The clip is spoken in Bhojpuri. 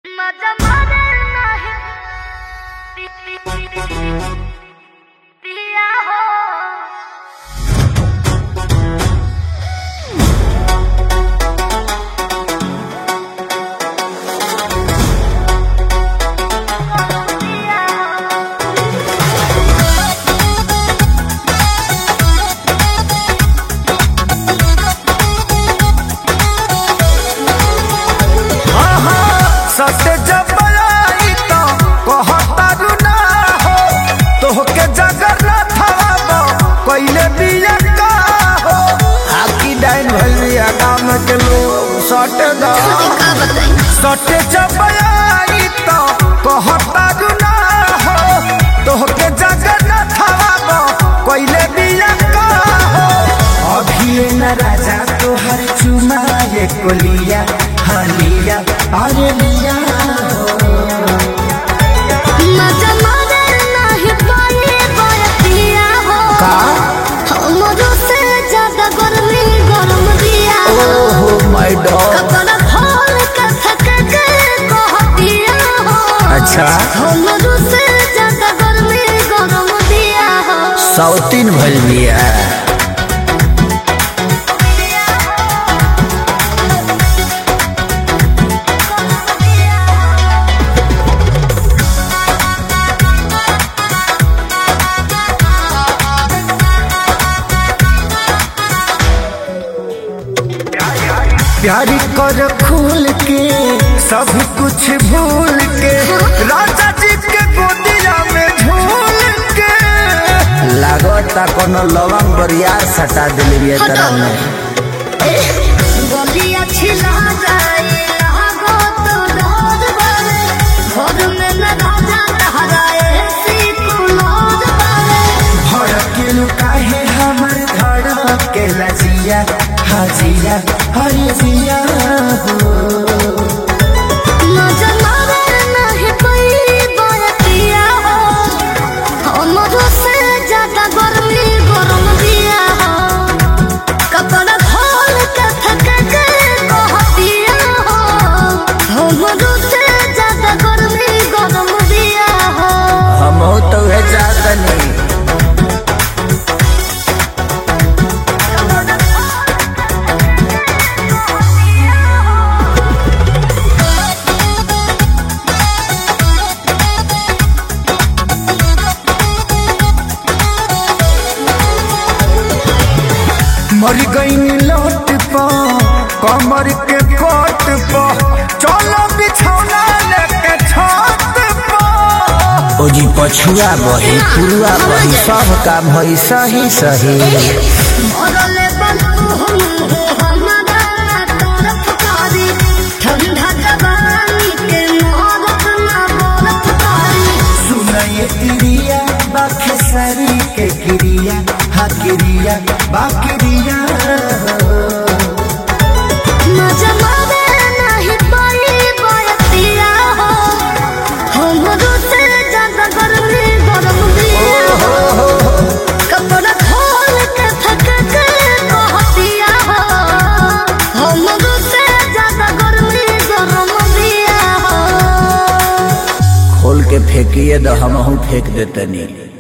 माझा मदर नाही पिया हो पिया हो सटे जब आई तो कहतारू ना हो तोहके जगर ना थवाबो पहिले बिया का हो हाकी डाइन भइल बिया गाम के लोग सटे दा सटे जब आई तो कहतारू ना हो तोहके जगर ना थवाबो पहिले बिया का हो अभी न राजा तोहर चुमा ये कोलिया हालिया अरे लिया माझा मदर नाही पाए पिया हो का हमरो से ज्यादा गर्मी गरम दिया हो ओहो माय डॉग कपड़ा खोल के थक के कह दिया हो अच्छा हमरो से ज्यादा गर्मी गरम दिया हो सौतीन भइल बिया प्यारी कर खूल के सब कुछ भूल के राजा जी के गोदिया में झूल के लागता कोनो लवंग बरियार सटा दिली बिया तरह में गलिया छिला जाए लागो तो डोर बारे घर में न राजा तहराए सी कुलोर बारे भड़किल काहे हमर धड़ के लजिया हाजिया हरे जिया हो मजा मारे नहीं कोई बरतिया हो हमरो से ज्यादा गर्मी गरम दिया हो कपड़ा खोल के थक के कह दिया हो हमरो से ज्यादा गर्मी गरम दिया हो हम तो है जातनी मर गई लौट पा कमर के कोट पा चलो बिछौना लेके छत पा ओ जी पछुआ बही पुरुआ बही सब काम होई सही सही मरले बनू हम हमारा तरफ कारी ठंडा जवानी के मोहब्बत ना बरफ कारी सुनाए क्रिया बाखेसरी के क्रिया हाँ क्रिया बाक्रिया मजा मारे नहीं पाई बरतिया हो हमरो से ज्यादा गर्मी गरम दिया हो कपड़ा खोल के थक के कह दिया हो हमरो से ज्यादा गर्मी गरम दिया हो खोल के फेंकिए तो हम फेंक देतनी